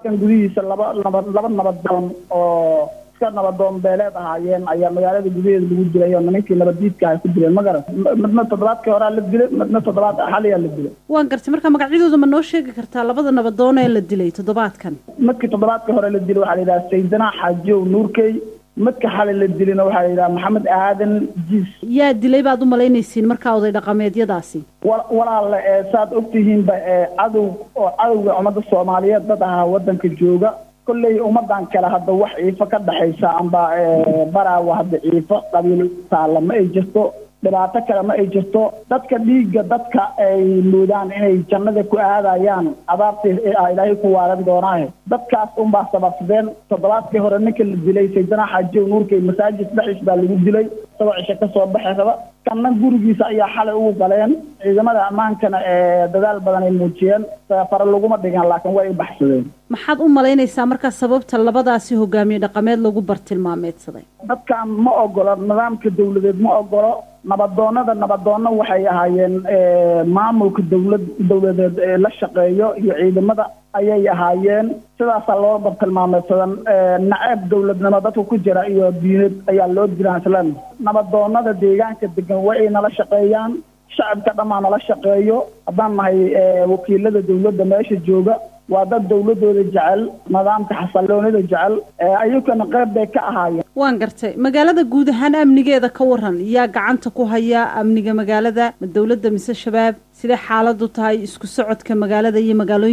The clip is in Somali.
kan gudihiisa laba nabad laba nabadoon oo iska nabadoon beeleed ahaayeen ayaa magaalada gudaheeda lagu dilay oo nimankii nabaddiidka ay ku dileen ma garan midna toddobaadkii horaa la dilay midna toddobaad xaliyaa la dilay waan gartay marka magacyadooda ma noo sheegi kartaa labada nabadoon ee la dilay toddobaadkan midkii toddobaadkii hore la dilay waxaa la yidhaha saydana xaajiyow nuurkey midka xalay la dilina waxaa la yidhaha maxamed aadan jiis yaa dilay baad u malaynaysiin markaa oday dhaqameedyadaasi walaale ee saad ogtihiinba ee cadow oo cadowga ummadda soomaaliyeed dad ahaa waddanka jooga kolley ummadan kale hadda wax ciifo ka dhexaysa amba baraawa hadda ciifo qabiil taalla ma ay jirto dhibaato kale ma ay jirto dadka dhiigga dadka ay moodaan inay jannada ku aadayaan adaabtii ilaahay ku waalan doonaahe dadkaas unbaa sababsadeen toddobaadkii hore ninka la dilay saydana xaajiyow nuurkay masaajid dhexdiis baa lagu dilay isagoo cisho ka soo baxay raba kanna gurigiisa ayaa xalay ugu galeen ciidamada ammaankana ee dadaal badan ay muujiyeen fare laguma dhigan laakiin way ay baxsadeen maxaad u malaynaysaa markaa sababta labadaasi hogaamiye dhaqameed lagu bartilmaameedsaday dadkan ma ogolo nidaamka dawladeed ma ogolo nabadoonada nabadoonno waxay ahaayeen maamulka dawlad dawladeed ee la shaqeeyo iyo ciidamada ayay ahaayeen sidaasaa loo bartilmaameedsadan naceeb dawladnimo dadka ku jira iyo diinad ayaa loo diraa islan nabadoonada deegaanka degan waa ay nala shaqeeyaan shacabka dhammaa nala shaqeeyo haddaan nahay wakiilada dawladda meesha jooga waa dad dawladooda jecel nidaamka xasalloonida jecel ayagana qayb bay ka ahaayeen waan gartay magaalada guud ahaan amnigeeda ka waran yaa gacanta ku haya amniga magaalada ma dawladda mise shabaab sidee xaaladu tahay isku socodka magaalada iyo magaalooyin